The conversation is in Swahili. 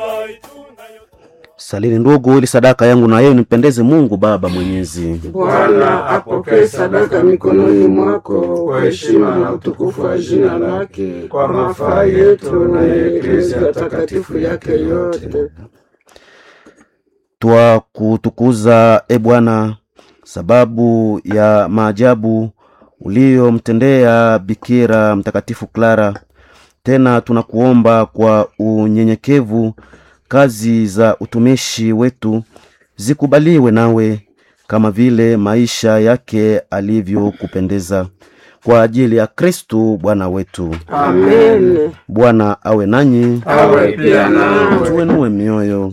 Salini ndugu, ili sadaka yangu na yeye nimpendeze Mungu Baba Mwenyezi. Bwana apokee sadaka mikononi mwako kwa heshima na utukufu wa jina lake, kwa mafaa yetu na ya Eklezia takatifu yake yote. Twa kutukuza e Bwana, sababu ya maajabu uliyomtendea Bikira Mtakatifu Clara. Tena tunakuomba kwa unyenyekevu kazi za utumishi wetu zikubaliwe nawe kama vile maisha yake alivyokupendeza kwa ajili ya Kristu Bwana wetu. Amen. Bwana awe nanyi, Awe pia nawe. tuenue mioyo.